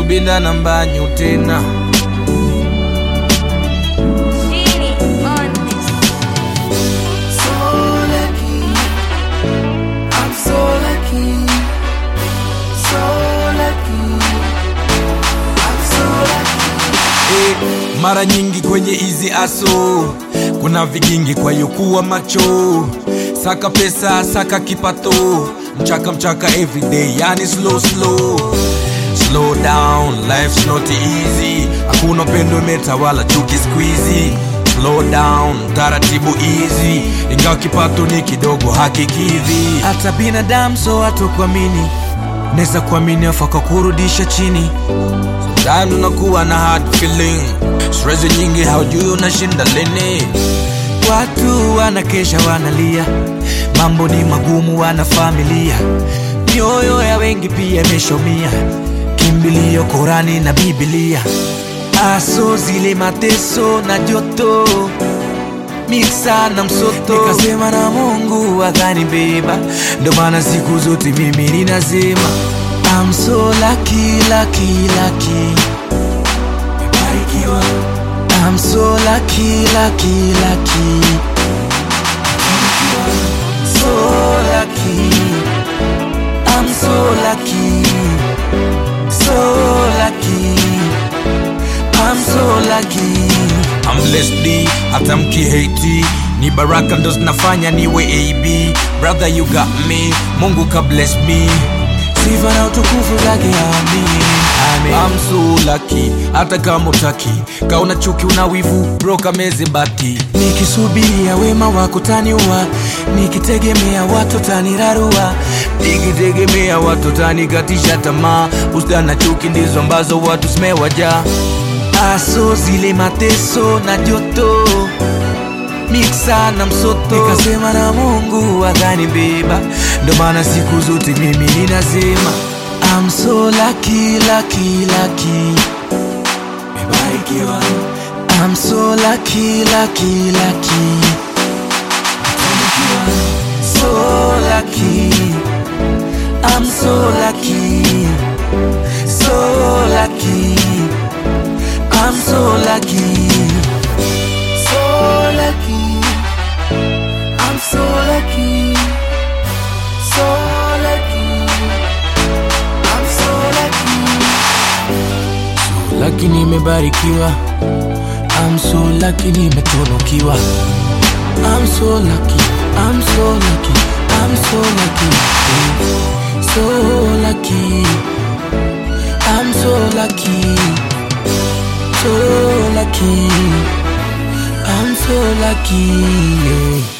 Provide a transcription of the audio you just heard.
kubinda na mbanyu tena Genie on this. So lucky, I'm so lucky, so lucky, I'm so lucky. Eh, mara nyingi kwenye hizi aso kuna vigingi kwa hiyo kuwa macho saka pesa saka kipato mchaka mchaka everyday yani slow slow slow down life's not easy hakuna upendo imetawala chuki squeezy slow down taratibu easy ingawa kipato ni kidogo hakikidhi hata binadamu so hatukuamini neza kuamini afa kwa kurudisha chini Sometimes unakuwa na hard feeling stress nyingi haujui unashinda lini watu wanakesha wanalia mambo ni magumu wana familia mioyo ya wengi pia imeshomia kimbilio korani na bibilia aso zile mateso na joto miksa na msoto nikasema na mungu akanibeba ndo maana siku zote mimi ninasema I'm so lucky, lucky, lucky. Nimebarikiwa. I'm so lucky, lucky, lucky. So lucky. I'm so lucky. So lucky. I'm so lucky. I'm blessed hata mkihati ni baraka ndo zinafanya niwe ab brother you got me mungu ka bless me sifa na utukufu zake amin Amen. I'm so lucky hata kama utaki kauna chuki una wivu broka meze bati nikisubiria wema wako taniua nikitegemea watu tanirarua nikitegemea watu tanikatisha tamaa usta na chuki ndizo ambazo watu zimewajaa aso zile mateso na joto miksa na msoto nikasema na mungu akanibeba ndo maana siku zote mimi ninasema I'm so lucky, lucky, lucky. Nimebarikiwa. I'm so lucky, lucky, lucky. Nimefanikiwa. So lucky. I'm so lucky. So lucky. I'm so lucky. So lucky, I'm so lucky, so lucky, I'm so lucky. Lucky nimebarikiwa. I'm so lucky nimetunukiwa. I'm so lucky. I'm so lucky. I'm so lucky. So lucky. I'm so lucky. So lucky. I'm so lucky. Yeah.